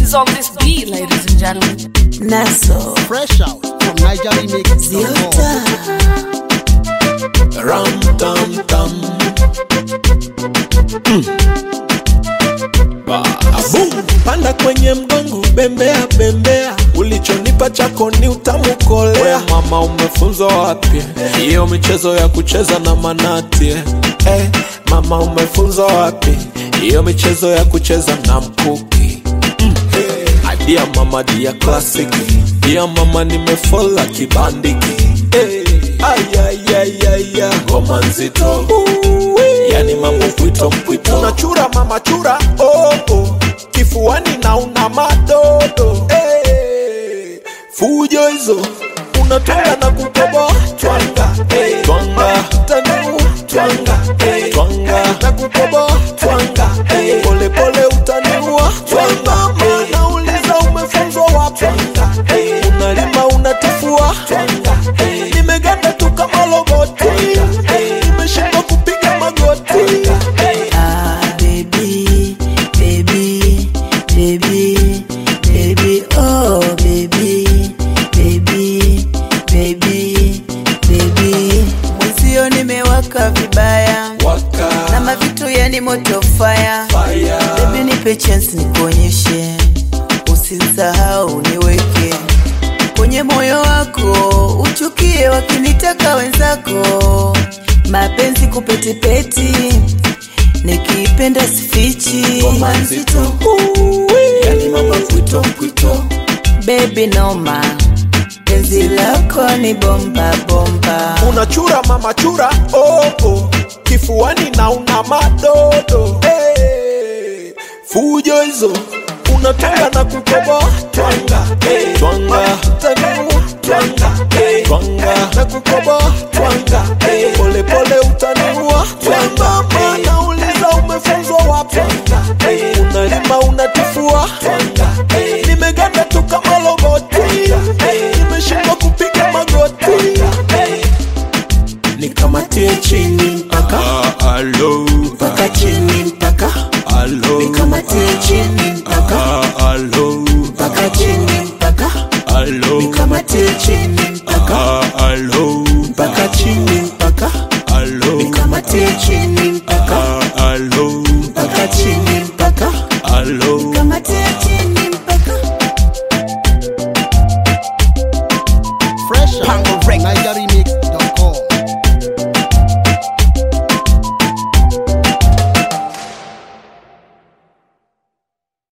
is on this beat, ladies and gentlemen. Naso Fresh out from Niger Remix. Ziota Ram tam tam. Babu. Panda kwenye mgongo, bembea bembea, ulichonipa chako ni utamu kolea. We mama, umefunzwa wapi hiyo michezo ya kucheza na manati? eh? Eh, mama, umefunzwa wapi hiyo michezo ya kucheza na mkuki? Dia mama dia classic Dia mama nimefola kibandiki hey. Ayayayaya ngoma nzito Yani mambo mpwito mpwito Unachura mama chura oh, oh. Kifuani na una madodo hey. Fujo hizo unatwanga na kukoboa twanga hey. twanga tanua twanga hey. twanga na kukoboa twanga hey. pole pole utaniua twanga mana uliza umefunzwa wapi hey. unalima unatifua twanga hey. nimeganda tu kama roboti hey. nimeshindwa kupiga magoti hey. Ah baby baby baby baby oh baby baby baby baby Mwenzio nimewaka vibaya waka na mavitu yani moto fire fire Baby nipe chance nikuonyeshe, usisahau niweke kwenye moyo wako, uchukie wakinitaka wenzako, mapenzi kupetipeti, nikipenda sifichi, ngoma nzito Yani mama mpwito mpwito baby noma, penzi lako ni bomba bomba, unachura mama chura oh, oh. kifuani na una madodo hey. fujo hizo unatanga na kukoboa twanga hey. twanga tanua twanga hey. twanga na kukoboa twanga hey. pole pole utaniua twanga mana uliza umefunzwa wapi hey. unalima unatifua twanga hey. nimeganda tu kama roboti hey. nimeshindwa kupiga magoti hey nikamatie chini mpaka alo mpaka chini mpaka alo nikamatie chini mpaka Allo, mpaka chini mpaka allo, nikamatie chini